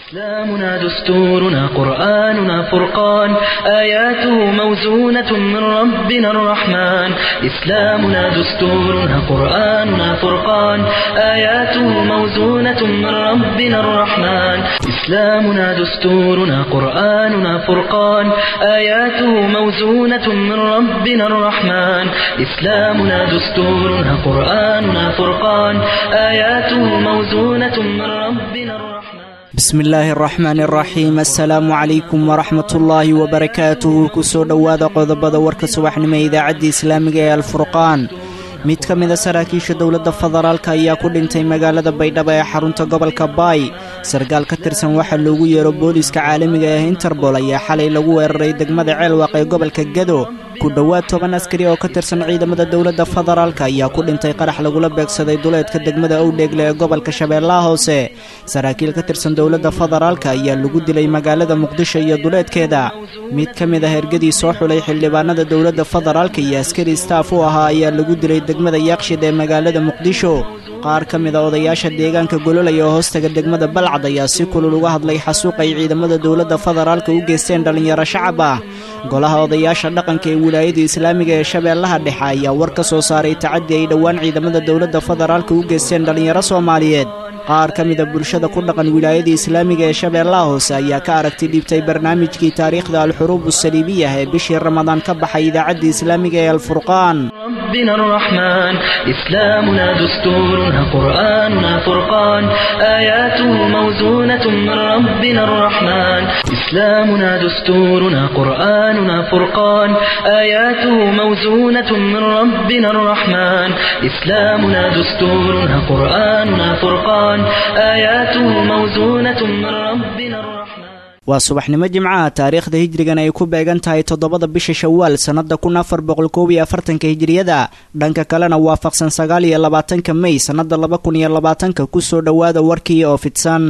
إسلامنا دستورنا قرآننا فرقان آياته موزونة من ربنا الرحمن إسلامنا دستورنا قرآننا فرقان آياته موزونة من ربنا الرحمن إسلامنا دستورنا قرآننا فرقان آياته موزونة من ربنا الرحمن إسلامنا دستورنا قرآننا فرقان آياته موزونة من ربنا الرحمن bismi illaahi araxmaani araxiim assalaamu calaykum waraxmatullaahi wabarakaatuhu kusoo dhowaada qodobada warka subaxnimo ee idaacadda islaamiga ee alfurqaan mid ka mida saraakiisha dowladda federaalka ayaa ku dhintay magaalada baydhabo ee xarunta gobolka baay sarkaal ka tirsan waxaa loogu yeero booliiska caalamiga ah interbol ayaa xalay lagu weeraray degmada ceelwaaq ee gobolka gado ku dhowaad toban askari oo ka tirsan ciidamada dowladda federaalka ayaa ku dhintay qarax lagula beegsaday duleedka degmada owdheegle ee gobolka shabeellaha hoose saraakiil ka tirsan dowladda federaalka ayaa lagu dilay magaalada muqdisho iyo duleedkeeda mid ka mid ah ergadii soo xulay xildhibaanada dowladda federaalka iyo askari staaf u ahaa ayaa lagu dilay degmada yaaqshid ee magaalada muqdisho qaar ka mid a odayaasha deegaanka gololaya oo hoostaga degmada balcad ayaa si kulul uga hadlay xasuuq ay ciidamada dowladda federaalka u geysteen dhallinyaro shacab ah golaha odayaasha dhaqanka ee wilaayada islaamiga ee shabeellaha dhexe ayaa war ka soo saaray tacaddi ay dhowaan ciidamada dowladda federaalka u geysteen dhallinyaro soomaaliyeed qaar ka mida bulshada ku dhaqan wilaayada islaamiga ee shabeellaha hoose ayaa ka aragti dhiibtay barnaamijkii taariikhda alxuruub usaliibiyah ee bishii ramadaan ka baxay idaacadda islaamiga ee alfurqaan ربنا الرحمن إسلامنا دستورنا قرآننا فرقان آياته موزونة من ربنا الرحمن إسلامنا دستورنا قرآننا فرقان آياته موزونة من ربنا الرحمن إسلامنا دستورنا قرآننا فرقان آياته موزونة من ربنا الرحمن waa subaxnimo jimcaha taariikhda hijrigan ay ku beegan tahay toddobada bisha shawaal sannada kun afar boqol koob iyo afartanka hijriyada dhanka kalena waafaqsan sagaal iyo labaatanka mey sannada laba kun iyo labaatanka kusoo dhowaada warkii oo fidsan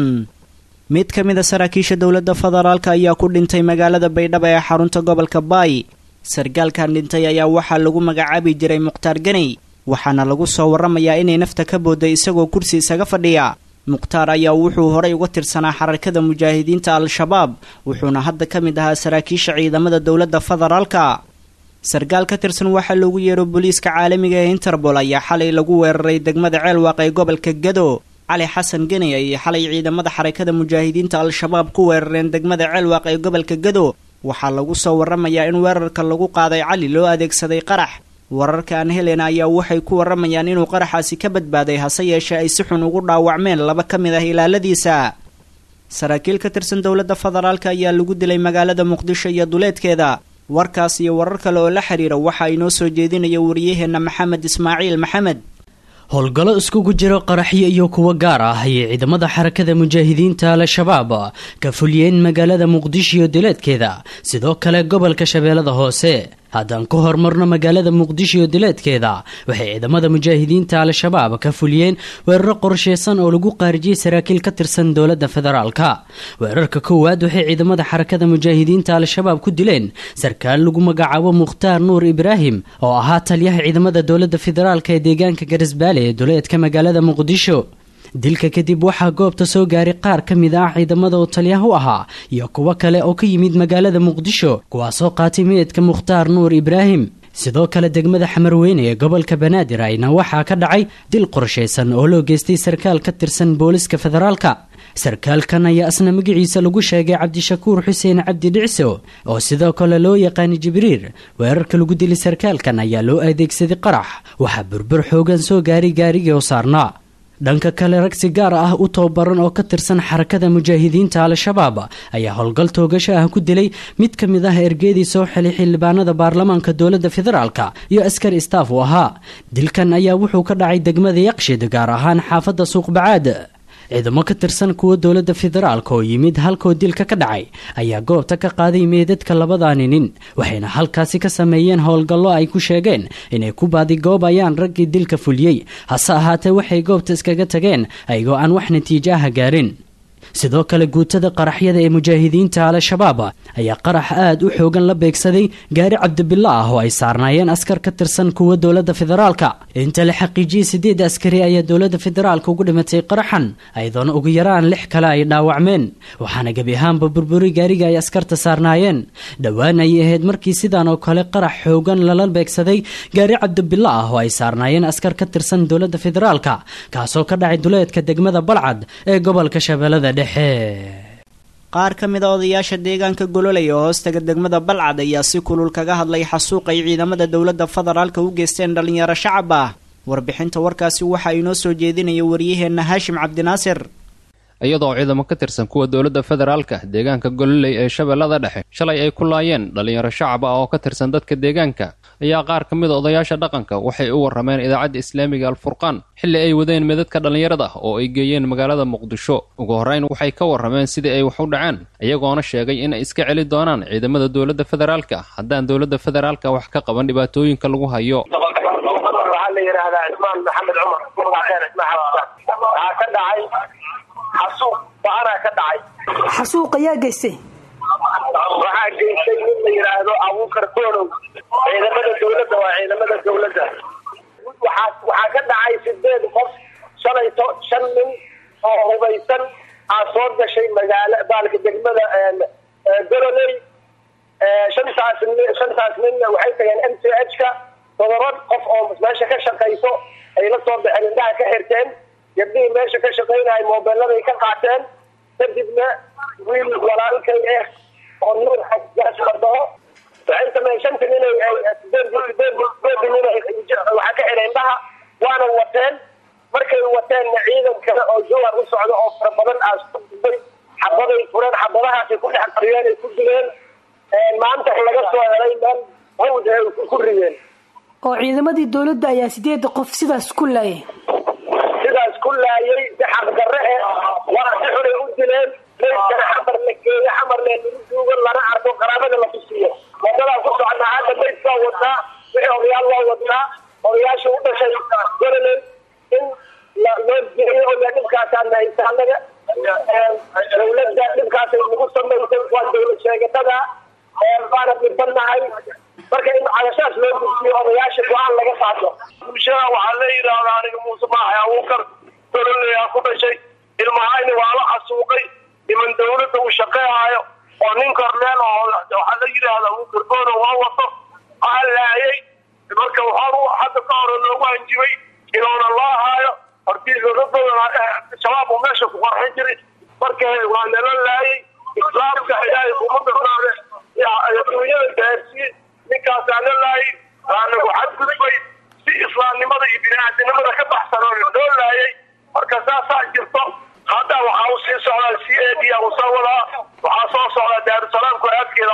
mid ka mid a saraakiisha dowladda federaalka ayaa ku dhintay magaalada baydhabo ee xarunta gobolka baay sarkaalkan dhintay ayaa waxaa lagu magacaabi jiray mukhtaar ganey waxaana lagu soo warramayaa inay nafta ka boodday isagoo kursi isaga fadhiya mukhtaar ayaa wuxuu horay uga tirsanaa xarakada mujaahidiinta al-shabaab wuxuuna hadda ka mid ahaa saraakiisha ciidamada dowladda federaalka sarkaal ka tirsan waxaa loogu yeero booliiska caalamiga ee interbol ayaa xalay lagu weeraray degmada ceelwaaq ee gobolka gado cali xasan geney ayay xalay ciidamada xarakada mujaahidiinta al-shabaab ku weerareen degmada ceelwaaq ee gobolka gado waxaa lagu soo warramayaa in weerarka lagu qaaday cali loo adeegsaday qarax wararka aan helena ayaa waxay ku warramayaan inuu qaraxaasi ka badbaaday hase yeeshee ay si xun ugu dhaawacmeen laba ka mid ah ilaaladiisa saraakiil ka tirsan dowladda federaalka ayaa lagu dilay magaalada muqdisho iyo duleedkeeda warkaas iyo warar kale oo la xiriira waxa inoo soo jeedinaya wariyaheenna maxamed ismaaciil maxamed howlgallo iskugu jiro qaraxyo iyo kuwo gaar ah ayay ciidamada xarakada mujaahidiinta al-shabaab ka fuliyeen magaalada muqdisho iyo dileedkeeda sidoo kale gobolka shabeellada hoose haddaan ku horumarno magaalada muqdisho iyo dileedkeeda waxay ciidamada mujaahidiinta al-shabaab ka fuliyeen weeraro qorsheysan oo lagu qaarijiyey saraakiil ka tirsan dowladda federaalka weerarka koowaad waxay ciidamada xarakada mujaahidiinta al-shabaab ku dileen sarkaal lagu magacaabo mukhtaar nuur ibraahim oo ahaa taliyaha ciidamada dowladda federaalka ee deegaanka garisbaale ee duleedka magaalada muqdisho dilka kadib waxaa goobta soo gaaray qaar ka mid ah ciidamada oo taliyaha u ahaa iyo kuwo kale oo ka yimid magaalada muqdisho kuwaasoo qaatay meedka mukhtaar nuur ibraahim sidoo kale degmada xamarweyne ee gobolka banaadir ayna waxaa ka dhacay dil qorshaysan oo loo geystay sarkaal ka tirsan booliska federaalka sarkaalkan ayaa isna magaciisa lagu sheegay cabdishakuur xuseen cabdi dhicso oo sidoo kale loo yaqaanay jibriir weerarka lagu dilay sarkaalkan ayaa loo adeegsaday qarax waxaa burbur xoogan soo gaaray gaarigii oo saarnaa dhanka kale rag si gaar ah u tababaran oo ka tirsan xarakada mujaahidiinta al-shabaab ayaa howlgal toogasho ah ku dilay mid ka mid ah ergeedii soo xilay xildhibaanada baarlamaanka dowladda federaalka iyo askar istaaf u ahaa dilkan ayaa wuxuu ka dhacay degmada yaqshid gaar ahaan xaafadda suuqbacaad ciidamo ka tirsan kuwa dowladda federaalka oo yimid halkoo dilka ka dhacay ayaa goobta ka qaaday meedadka labadaani nin waxayna halkaasi ka sameeyeen howlgallo ay ku sheegeen inay ku baadigoobayaan raggii dilka fuliyey hase ahaatee waxay goobta iskaga tageen ayagoo aan wax natiijo ah gaarin sidoo kale guutada qaraxyada ee mujaahidiinta al-shabaab ayaa qarax aad u xoogan la beegsaday gaari cabdibilla ah oo ay saarnaayeen askar ka tirsan kuwa dowladda federaalka inta la xaqiijiyey sideed askari ayaa dowladda federaalka ugu dhimatay qaraxan ayadoona ugu yaraan lix kale ay dhaawacmeen waxaana gebi ahaanba burburi gaariga ay askarta saarnaayeen dhowaan ayay ahayd markii sidaan oo kale qarax xoogan lala beegsaday gaari cabdibilla ah oo ay saarnaayeen askar ka tirsan dowladda federaalka kaasoo ka dhacay duleedka degmada balcad ee gobolka shabeellada dhexe qaar ka mid a odayaasha deegaanka gololey oo hoostaga degmada balcad ayaa si kulul kaga hadlay xasuuq ay ciidamada dowladda federaalka u geysteen dhallinyaro shacab ah warbixinta warkaasi waxaa inoo soo jeedinaya waryaheenna haashim cabdinaasir iyadoo ciidamo ka tirsan kuwa dowladda federaalka deegaanka gololey ee shabeellada dhexe shalay ay ku laayeen dhallinyaro shacab ah oo ka tirsan dadka deegaanka ayaa qaar ka mid a odayaasha dhaqanka waxay u warrameen idaacadda islaamiga alfurqaan xilli ay wadeen midadka dhallinyarada oo ay geeyeen magaalada muqdisho ugu horrayn waxay ka warrameen sidii ay wax u dhaceen iyagoona sheegay in ay iska celi doonaan ciidamada dowladda federaalka haddaan dowladda federaalka wax ka qaban dhibaatooyinka lagu hayo waxaa la yidhaahdaa cismaan maxamed cumar magaceer cismaan xasan waxaa ka dhacay xasuuq baanaa ka dhacay xasuuq ayaa geystay waxaa geystay nin la yidhaahdo abuukar doonow ciidamada dawladda waa ciidamada dawladda waxaa waxaa ka dhacay sideed qof shalay to shan nin oo hubaysan aa soo gashay magaala baalka degmada gololey shantaas nin shantaas ninna waxay tageen m t h ka todoba qof oo meesha ka shaqayso ay la soo baxeen indhaha ka xirteen gabdhihii meesha ka shaqaynahay moobeeladay ka qaateen kadibna wiil walaalkay ah oo nuur xajaas la dhaho waxay sameeyeen shanta nin sideed nin waxaa ka xidhay indhaha waana wateen markay wateenna ciidan kale oo jowar u socda oo fara badan aas ku dubay xabaday fureen xabadahaasay ku dhex qariyeen ay ku dileen maanta laga soo helay meel hawd ay ku rideen oo ciidamadii dowladda ayaa sideeda qof sidaas ku laayay sidaas ku laayay si xaqdarre eh waa si xunay u dileen meydkana xamar la geeyo xamarle lagu duugo lana arko qaraabada la tusiyo wadadaan ku soconaa hadda meydkaa wadnaa wixii odayaal waa wadnaa odayaasha u dhashay gololey in loo geeyo oo la dhibkaasaa nahaysa annaga dawladda dhibkaasay nagu samaysay waa dawlad sheegatada baana dhibanahay marka in cadashaas loo gudsiyo odayaasha go-aan laga qaato bulshada waxaa la yidhaahdaa aniga muuse maaxay abuukar gololey ku dhashay ilmahayni waa la xasuuqay niman dawladda uu shaqeehaayo oo nin korneel oo waxaa la yidhaahdaa abuukar goono waa wato aa laayay marka waxaa hadda ka hore loogu hanjibay inuuna loo haayo shabaab uu meesha ku qarxin jiray marka waa nala laayay islaamka ilaahay kuma darnaade adduunyada gaarsiye ninkaasaa la laayay waanagu xadgudbay si islaamnimada iyo bini-aadinimada ka baxsan oo loo laayay marka saasaa jirto hadda waxaa u sii socdaa c a d a usoo wadaa waxaa soo socdaa daarusalaamka aadkeeda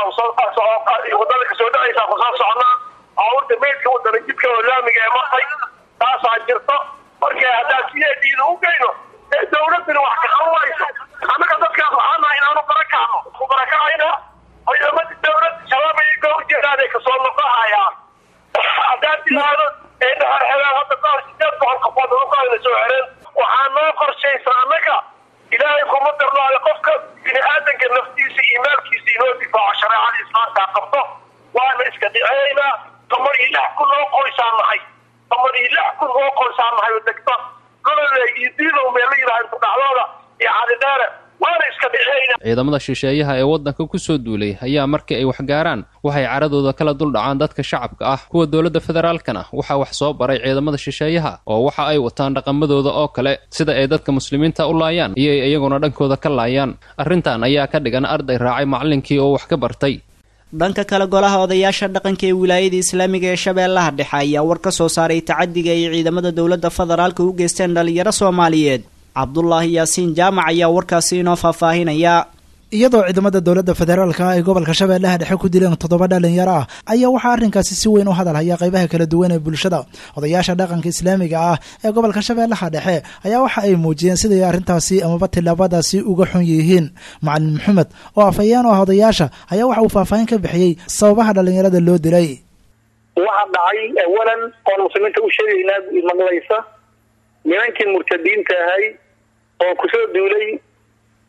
wadada kasoo dhacaysaa kusoo socnaa aawurta meydka wadana jidka oo laamiga ee martay taasaa jirto marka haddaa c a d da u geyno ee dawladana wax kaxan wayso annaga dadkaas waxaa nahay inaanu barakacno ku barakacayna ciidamadii dawlad shabaab ay ka horjeedaaday kasoo noqohayaan haddaad tiraahdo ee dhaxarxelaan hadda kahor sideed boqol qofood uqaana soo xereen waxaa noo qorshaysa annaga ilaahay kuma darnaale qofka bini aadanka naftiisa iyo maalkiisa inoo difaaco shareecada islaamkaa qabto waana iska dhiceynaa tamar iyo lix kun oo qoysaa nahay tamar iyo lix kun oo qoysaa nahay oo degta golole iyo diidow meel la yidhaha intu dhacdooda iyo cadidheere waana iska dhiceynaa ciidamada shisheeyaha ee waddanka ku soo duulay ayaa markii ay wax gaaraan waxay caradooda kala dul dhacaan dadka shacabka ah kuwa dowladda federaalkana waxaa wax soo baray ciidamada shisheeyaha oo waxa ay wataan dhaqamadooda oo kale sida ay dadka muslimiinta u laayaan iyo ay iyaguna dhankooda ka laayaan arrintan ayaa ka dhigan arday raacay macallinkii oo wax ka bartay dhanka kale golaha odayaasha dhaqanka ee wilaayada islaamiga ee shabeellaha dhexe ayaa war ka soo saaray tacadiga ay ciidamada dowladda federaalka u geysteen dhallinyaro soomaaliyeed cabdulaahi yaasiin jaamac ayaa warkaasi inoo faahfaahinaya iyadoo ciidamada dowladda federaalka ay gobolka shabeellaha dhexe ku dileen toddoba dhalinyaro ah ayaa waxaa arrinkaasi si weyn u hadal haya qaybaha kala duwan ee bulshada odayaasha dhaqanka islaamiga ah ee gobolka shabeellaha dhexe ayaa waxa ay muujiyeen siday arrintaasi amaba tilaabadaasi uga xun yihiin macalin maxamed oo afhayeen oo ah odayaasha ayaa waxa uu faahfaahin ka bixiyey sababaha dhalinyarada loo dilay waxa dhacay awalan oon muslimiinta u sheegaynaa maqlaysa nimankii murtadiinta ahay oo kusoo duulay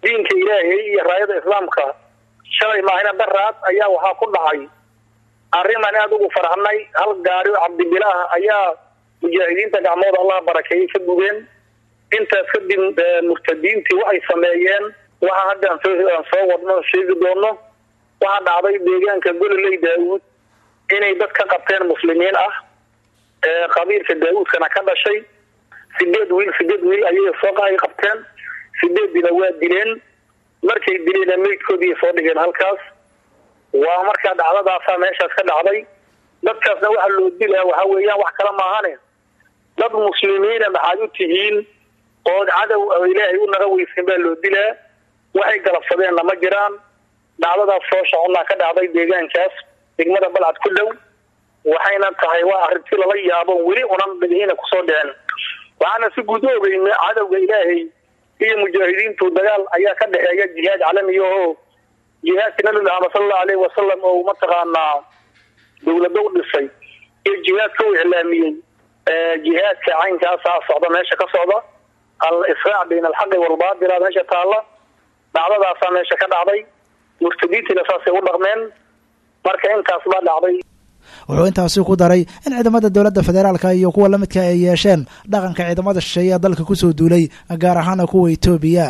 diinka ilaahay iyo raayada islaamka shalay maahina daraad ayaa waxaa ku dhacay arrimaan aada ugu farxnay hal gaari oo cabdibilaah ayaa mujaahidiinta gacmooda allah barakeeyey ka gubeen intaas kadib murtadiintii waxay sameeyeen waxa hadda aan soo wadno sheegi doono waxaa dhacday deegaanka gololey daawuud inay dad ka qabteen muslimiin ah qabiilka daawuudkana ka dhashay sideed wiil sideed wiil ayay soo ay qabteen sideedina waa dileen markay dileen meydkoodii soo dhigeen halkaas waa markaa dhacdadaasaa meeshaas ka dhacday dadkaasna waxaa loo dilaa waxaa weeyaan wax kale maahane dad muslimiina maxaad u tihiin ood cadow ilaahay u naga weysin baa loo dilaa waxay galabsadeenna ma jiraan dhacdadaas soo soconnaa ka dhacday deegaankaas degmada balcad ku dhow waxayna tahay waa arrintii lala yaabo weli unan dhagihina kusoo dhicin waxaana si guud u ogeyna cadowga ilaahay iyo mujaahidiintu dagaal ayaa ka dhexeeya jihaad calamiya oo jihaadka nabi maxamed sala allahu aleyhi wasalam oo mataqaanaa dowlado u dhisay iyo jihaadka u iclaamiyey jihaadka caynkaasaa socda meesha ka socda al israac bayna alxaqi walbaatila meesha taalla dhacdadaasaa meesha ka dhacday murtadiintiina saasay u dhaqmeen marka intaas baa dhacday wuxuu intaasi ku daray in ciidamada dowladda federaalka iyo kuwa la midka ay yeesheen dhaqanka ciidamada shisheeye ee dalka kusoo duulay gaar ahaana kuwa etoobiya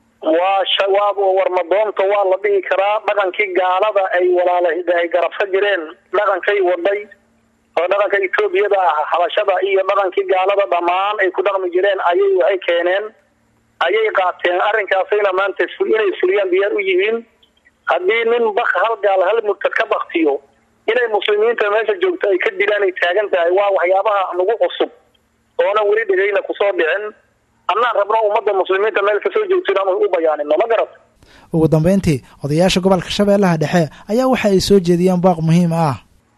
waa shawaab oo warmadoonta waa la dhihi karaa dhaqankii gaalada ay walaala ay garabsan jireen dhaqankay waday oo dhaqanka etoobiyada ah habashada iyo dhaqankii gaalada dhammaan ay ku dhaqmi jireen ayay waxay keeneen ayay qaateen arrinkaasayna maanta inay fuliyaan diyaar u yihiin haddii nin bak hal gaal hal murtad ka baktiyo inay muslimiinta meesha joogto ay ka dilaan ay taagan tahay waa waxyaabaha nagu cusub oona weli dhegayna kusoo dhicin annaan rabno ummadda muslimiinta meel kasoo joogto inaan u bayaanino ma garat ugu dambeyntii odayaasha gobolka shabeellaha dhexe ayaa waxa ay soo jeediyeen baaq muhiim ah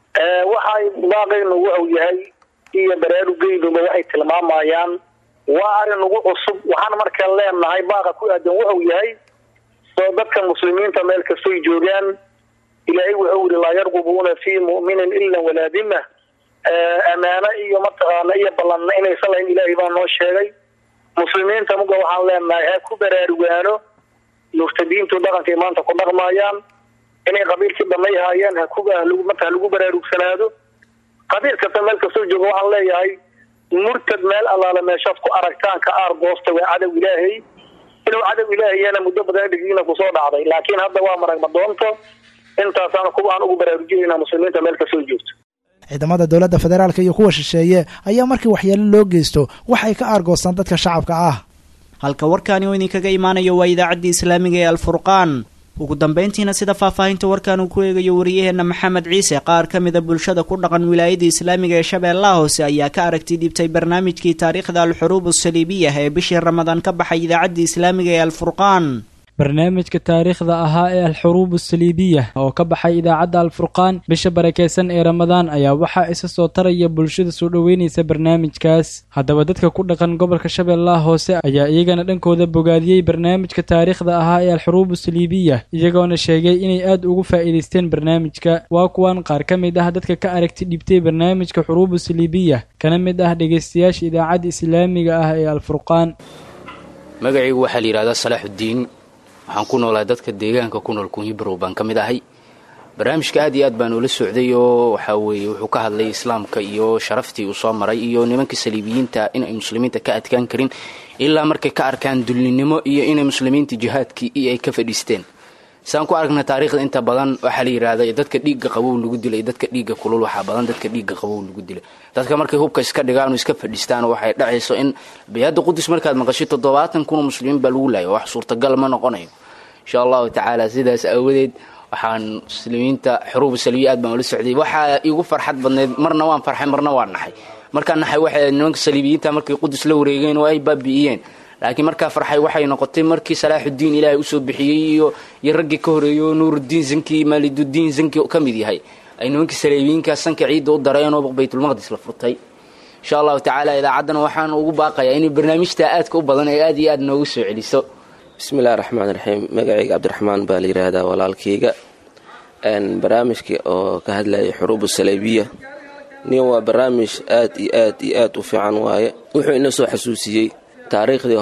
waxay baaqaynu wuxuu yahay iyo baraarugeynuba waxay tilmaamayaan waa arrin nagu cusub waxaan markaa leenahay baaqa ku aadan wuxuu yahay soo dadka muslimiinta meel kastoy joogaan ilaahay wuxuu yihi laa yarqubuuna fii mu'minin ila walaa dima amaano iyo mataqaana iyo ballanna inaysan lahayn ilaahay baa noo sheegay muslimiinta muga waxaan leenahay ha ku baraarugaano murtadiintu dhaqankay maanta ku dhaqmayaan inay qabiilkii dhamay haayeen hakumata halagu baraarugsanaado qabiil kasta meel kastoo jooga waxaan leeyahay murtad meel allaale meeshaad ku aragtaan ka aar goosta waa cadow ilaahay inuu cadow ilaahayana muddo badan dhigdiina kusoo dhacday laakiin hadda waa maragma doonto intaasaan kuwa aan ugu baraarujinayna muslimiinta meel kasoo joogto ciidamada dowladda federaalka iyo kuwa shisheeye ayaa markii waxyeelo loo geysto waxay ka aargoostaan dadka shacabka ah halka warkaani oo idinkaga imaanayo waa idaacaddii islaamiga ee alfurqaan ugu dambeyntiina sida faahfaahinta warkan uu ku eegayo wariyaheenna maxamed ciise qaar ka mida bulshada ku dhaqan wilaayada islaamiga ee shabeellaha hoose ayaa ka aragti dhibtay barnaamijkii taariikhda alxuruub asaliibiyah ee bishii ramadaan ka baxay idaacaddii islaamiga ee alfurqaan barnaamijka taariikhda ahaa ee alxuruub asaliibiya oo ka baxay idaacadda alfurqaan bisha barakeysan ee ramadaan ayaa waxaa isa soo taraya bulshada soo dhoweynaysa barnaamijkaas haddaba dadka ku dhaqan gobolka shabeellaha hoose ayaa iyagana dhankooda bogaadiyey barnaamijka taariikhda ahaa ee alxuruub asaliibiya iyagoona sheegay inay aad ugu faa'iidaysteen barnaamijka waa kuwan qaar ka mid ah dadka ka aragti dhibtay barnaamijka xuruub asaliibiya kana mid ah dhegaystayaasha idaacadda islaamiga ah ee alfurqaan magacaygu waxaa la yidhahdaa salaaxuddiin waxaan ku noolahay dadka deegaanka ku nool kunyibarow baan ka mid ahay barnaamijka aad iyo aad baan ula socday oo waxaa weeye wuxuu ka hadlay islaamka iyo sharaftii uu soo maray iyo nimanka saliibiyiinta inay muslimiinta ka adkaan karin ilaa markay ka arkaan dulninimo iyo inay muslimiinta jihaadkii iyo ay ka fadhiisteen saan ku aragna taariikhda inta badan waxaa la yidhahda dadka dhiigga qabow lagu dilay dadka dhiigga kulul waxaa badan dadka dhiigga qabow lagu dilay dadka markay hubka iska dhigaan oo iska fadhiistaan waxay dhacayso in bayadda qudus markaad maqashay toddobaatan kunoo muslimiin baa lagu laaya wax suurtagal ma noqonayo insha allahu tacaala sidaas aawadeed waxaan muslimiinta xuruubu salbiya aad baan ula socday waxaa igu farxad badneyd marna waan farxay marna waan naxay markaan naxay waxay nimanka saliibiyiinta markay qudus la wareegeen oo ay baabi'iyeen laakiin markaa farxay waxay noqotay markii salaaxuddiin ilaahay usoo bixiyey iyo iyo raggii ka horeeyey oo nuuruddiin zanki maalidudiin zanki ka mid yahay ay nimankii saliibiyiinka sanka ciidda u dareen oo baytulmaqdis la furtay insha allahu tacaala idaacaddana waxaan ugu baaqayaa inay barnaamijta aadka u badan ee aad iyo aad noogu soo celiso bismillahi raxmaan raxiim magacayga cabdiraxmaan baa la yidhaahdaa walaalkayga barnaamijka oo ka hadlaya xuruubu salaabiya nin waa barnaamij aad iyo aad iyo aad u fiican waaye wuxuu ina soo xasuusiyey taariikhdii hore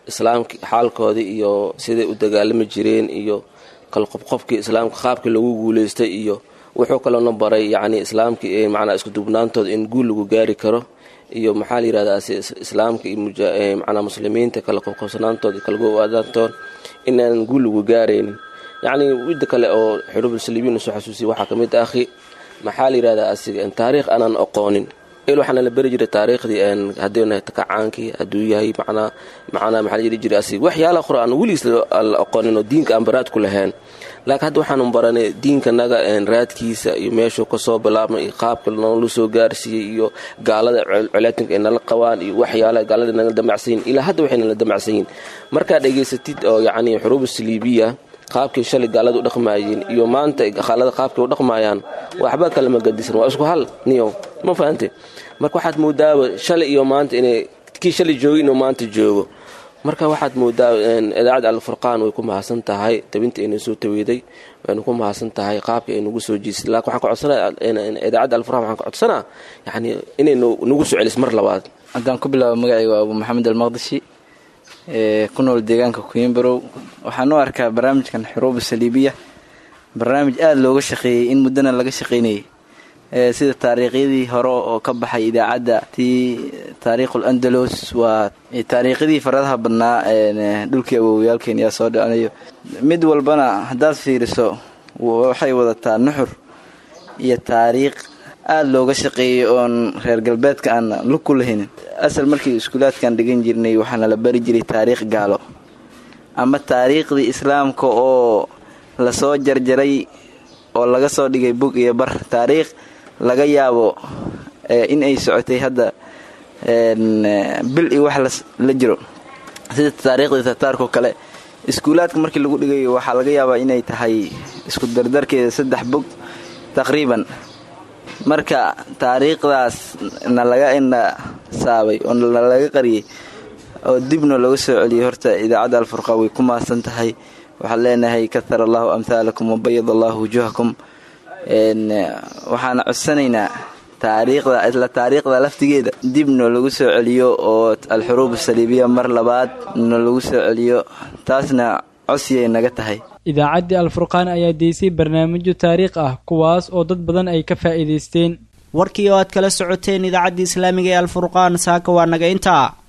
islaamki xaalkoodii iyo siday u dagaalami jireen iyo kalqobqofkii islaamka qaabkii lagu guuleystay iyo wuxuu kaloona baray yacni islaamkii macnaa isku dubnaantooda in guul lagu gaari karo iyo maxaa la yirahdaa islaamka iyo macnaa muslimiinta kala qobqobsanaantooda kala go-aadaantood inaanan guul lagu gaaraynin yacni midda kale oo xuruubulsaliibiin soo xasuusiyay waxaa ka mid ah akhi maxaa la yirahdaa asiga taariikh aanan aqoonin il waxaana la beri jiray taariikhdii haddii nahay takacaankii hadduu yahay macnaa macnaa maxaa la jiri jiray asiga waxyaalaha qore aan weligiis la aqoonin oo diinka aan baraad ku lahayn laakiin hadda waxaanu baranay diinkanaga raadkiisa iyo meeshuu kasoo bilaabmay iyo qaabka noola soo gaarsiiyey iyo gaalada colaatinka ay nala qabaan iyo waxyaalaha gaalada nala damacsanyiin ilaa hadda waxay nala damacsanyiin markaad dhegaysatid oo yacni xuruuba saliibiya qaabkii shalay gaalada u dhaqmaayeen iyo maanta gaalada qaabkay u dhaqmaayaan waxba kalama gadisan waa isku hal niyo ma fahante marka waxaad moodaaba shalay iyo maanta inay kii shalay joogay inuu maanta joogo marka waxaad moodaa idaacadda alfurqaan way ku mahadsan tahay tabinta ayna soo taweeday waynu ku mahadsan tahay qaabka ay nagu soo jiisay laakiin waxaan ka codsanaa idaacadda alfurqaan waxaan ka codsanaa yacni inay nagu soo celis mar labaad haddaan ku bilaabo magacayga abu maxamed almaqdishi ee ku nool deegaanka kuimbarow waxaan u arkaa barnaamijkan xuruuba saliibiya barnaamij aada looga shaqeeyey in muddana laga shaqeynayay sida taariikhyadii hore oo ka baxay idaacadda tii taariikhul andalos waa taariikhyadii faradaha badnaa dhulkii awowyaalkeen yaa soo dhicinayo mid walbana haddaad fiiriso waxay wadataa nuxur iyo taariikh aada looga shaqeeyay oon reer galbeedka aan lug ku lahaynin asal markii iskuulaadkan dhigan jirnay waxaana la bari jiray taariikh gaalo ama taariikhdii islaamka oo lasoo jarjaray oo laga soo dhigay bug iyo bar taariikh laga yaabo in ay socotay hadda bil iyo wax la jiro sida taariikhdii tataarkao kale iskuulaadka markii lagu dhigayo waxaa laga yaabaa inay tahay isku dardarkeeda saddex bog taqriiban marka taariikhdaas na laga indha saabay oo nalaga qariyay oo dibna laga soo celiyay horta idaacadda alfurqa way ku mahadsan tahay waxaan leenahay kahar allahu amhaalakum wabayad allahu wujuuhakum waxaana codsanaynaa taariikhda isla taariikhda laftigeeda dib noo lagu soo celiyo oo alxuruub saliibiya mar labaad noo lagu soo celiyo taasna codsiyay naga tahay idaacaddii alfurqaan ayaa deysay barnaamijyo taariikh ah kuwaas oo dad badan ay ka faa'iidaysteen warkii oo aad kala socoteen idaacaddii islaamiga ee alfurqaan saaka waa naga intaa